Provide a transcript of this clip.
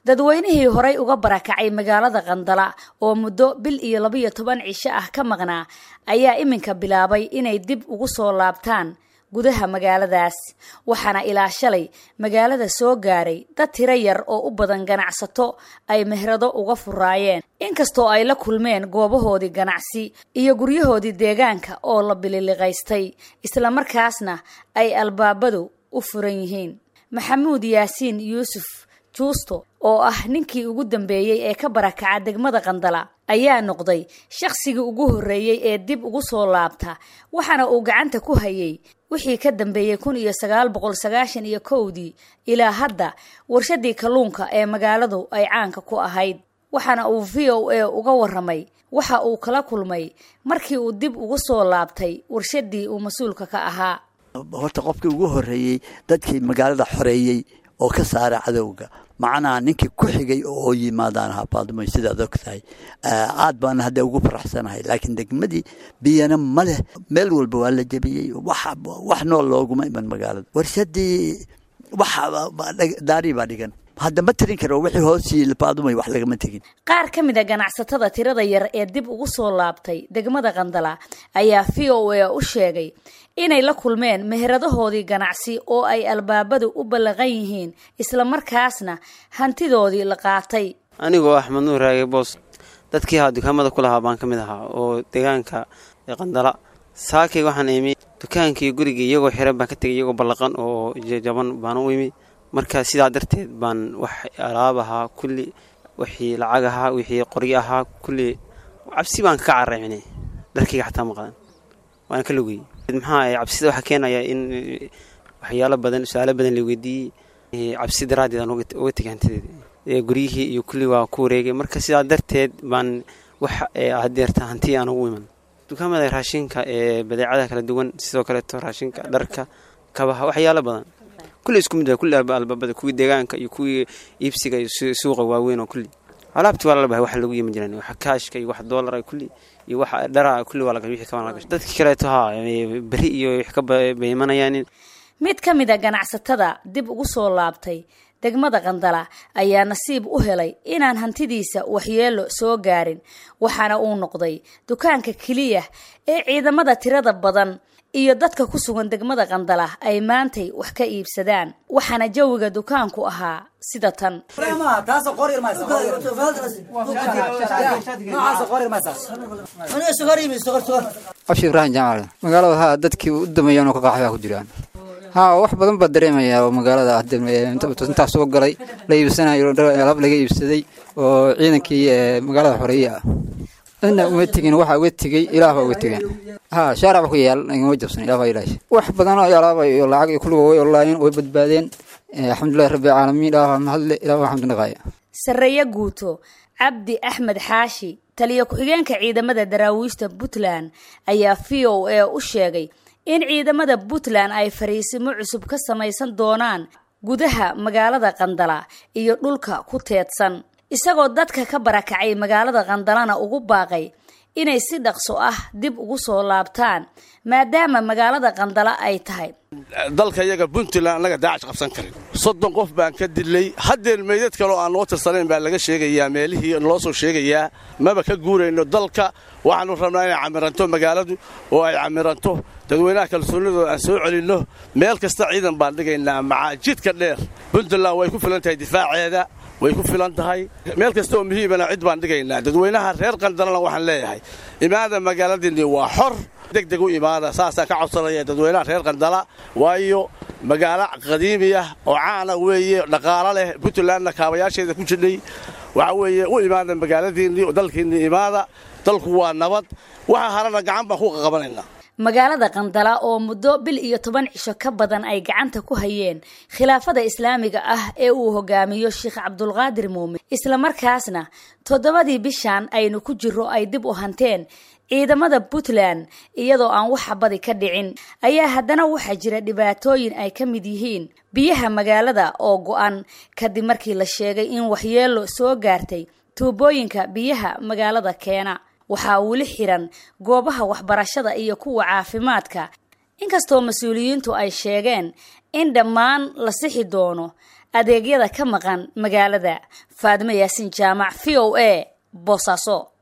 dadweynihii horay uga barakacay magaalada qandala oo muddo bil iyo labiyo toban cisho ah ka maqnaa ayaa iminka bilaabay inay dib ugu soo laabtaan gudaha magaaladaas waxaana ilaa shalay magaalada soo gaaray dad tiro yar oo u badan ganacsato ay mehrado uga furaayeen inkastoo ay la kulmeen goobahoodii ganacsi iyo guryahoodii deegaanka oo la bililiqaystay islamarkaasna ay albaabadu u furan yihiin maxamuud yaasiin yuusuf juusto oo ah ninkii ugu dambeeyey ee ka barakaca degmada qandala ayaa noqday shaqsigii ugu horreeyey ee dib ugu soo laabta waxaana uu gacanta ku hayay wixii ka dambeeyey kun iyo sagaal boqol sagaashan iyo kowdii ilaa hadda warshadii kalluunka ee magaaladu ay caanka ku ahayd waxaana uu v o a uga waramay waxa uu kala kulmay markii uu dib ugu soo laabtay warshadii uu mas-uulka ka ahaa horta qofkii ugu horreeyey dadkii magaalada xoreeyey oo ka saara cadowga macnaha ninkii ku xigay oo yimaadaan ahaa baadumay sidaad og tahay aad baan hadda ugu faraxsanahay laakiin degmadii biyana ma leh meel walba waa la jebiyey wax nool looguma iman magaalada warshadii daari baa dhigan hadda ma tirin karo wixii hoosii baadumay wax lagama tegin qaar ka mid a ganacsatada tirada yar ee dib ugu soo laabtay degmada qandala ayaa v o a u sheegay inay la kulmeen meheradahoodii ganacsi oo ay albaabadu u ballaqan yihiin islamarkaasna hantidoodii la qaatay anigoo axmed nuur raage boos dadkii haa dukaamada ku lahaa baan ka mid ahaa oo deegaanka qandala saakay waxaan imi dukaankii gurigii iyagoo xiran baan ka tegay iyagoo ballaqan oo jaban baan u imi marka sidaa darteed baan wax alaab ahaa kulli wixii lacag ahaa wixii qoryo ahaa kulli cabsi baan ka caraycine dharkayga xataa maqdan waana ka logeyey maxaa cabsida waxaa keenaya in waxyaalo badan su-aalo badan la weydiiyey cabsi daraaddeed aan uga tegay hantideed guryihii iyo kulli waa ku wareegay marka sidaa darteed baan wax hadeerta hanti aan ugu iman dukaamada raashinka ee badeecada kala duwan sidoo kaleeto raashinka dharka kabaha waxyaalo badan kulli isku mid kulli albaabada kuwii deegaanka iyo kuwii iibsiga iyo suuqa waaweyn oo kulli alaabti waa lalabahay wax lagu yimi jiran wax kaashka iyo wax doolara kulli iyo wax dhara kulli waa laga wixii kaban lagashay dadkii kaleeto haa beri iyo wax ka baymanayaan mid ka mid a ganacsatada dib ugu soo laabtay degmada qandala ayaa nasiib u helay inaan hantidiisa waxyeelo soo gaarin waxaana uu noqday dukaanka keliya ee ciidamada tirada badan iyo dadka ku sugan degmada qandala ay maantay wax ka iibsadaan waxaana jawiga dukaanku ahaa sida tan abshi ibraahim jaamac magaalada haa dadkii u dameeyaan oo ka qaaxbaa ku jiraan haa wax badan baa dareemaya oo magaalada intaa soo galay la iibsanayo alaab laga iibsaday oo ciidankii magaalada xoreeye ah cidna uma tegin waxaa uga tegey ilaah baa uga tegeen haa shaarac ba ku yaal igama jabsan ilah baa ilaahay wax badan oo alaaba iyo lacag iyo kulliga way olaayeen way badbaadeen alxamdulillahi rabbi alcaalamiin ilaah baa mahadle ilah baa xamdu naqaaya sarreeye guuto cabdi axmed xaashi taliyo ku-xigeenka ciidamada daraawiishta puntland ayaa v o a u sheegay in ciidamada puntland ay fariisimo cusub ka samaysan doonaan gudaha magaalada qandala iyo dhulka ku teedsan isagoo dadka ka barakacay magaalada qandalana ugu baaqay inay si dhaqso ah dib ugu soo laabtaan maadaama magaalada qandala ay tahay dalka iyaga puntland annaga daacash qabsan karin soddon qof baan ka dilay haddeen meydad kaloo aan noo tirsanayn baa laga sheegayaa meelihii loo soo sheegayaa maba ka guurayno dalka waxaanu rabnaa inay camiranto magaaladu oo ay camiranto dadweynaha kalsoonidooda aan soo celinno meel kasta ciidan baan dhigaynaa macaajidka dheer puntland way ku filan tahay difaaceeda way ku filan tahay meel kasta oo muhiimana cid baan dhigaynaa dadweynaha reer qandalana waxaan leeyahay imaada magaaladiinni waa xor degdeg u imaada saasaan ka codsanaya dadweynaha reer qandala waayo magaalo qadiimi ah oo caana weeye dhaqaalo leh puntlandna kaabayaasheeda ku jidhay waxa weeye u imaada magaaladiinnii dalkiinnii imaada dalku waa nabad waxa harana gacan baan ku qaqabanaynaa magaalada qandala oo muddo bil iyo toban cisho ka badan ay gacanta ku hayeen khilaafada islaamiga ah ee uu hogaamiyo sheekh cabdulqaadir muumin islamarkaasna toddobadii bishan aynu ku jiro ay dib u hanteen ciidamada puntland iyadoo aan wax xabadi ka dhicin ayaa haddana waxaa jira dhibaatooyin ay ka mid yihiin biyaha magaalada oo go-an kadib markii la sheegay in waxyeelo soo gaartay tuubooyinka biyaha magaalada keena waxaa weli xiran goobaha waxbarashada iyo kuwa caafimaadka inkastoo mas-uuliyiintu ay sheegeen in dhammaan la sixi doono adeegyada ka maqan magaalada faadimo yaasin jaamac v o a boosaaso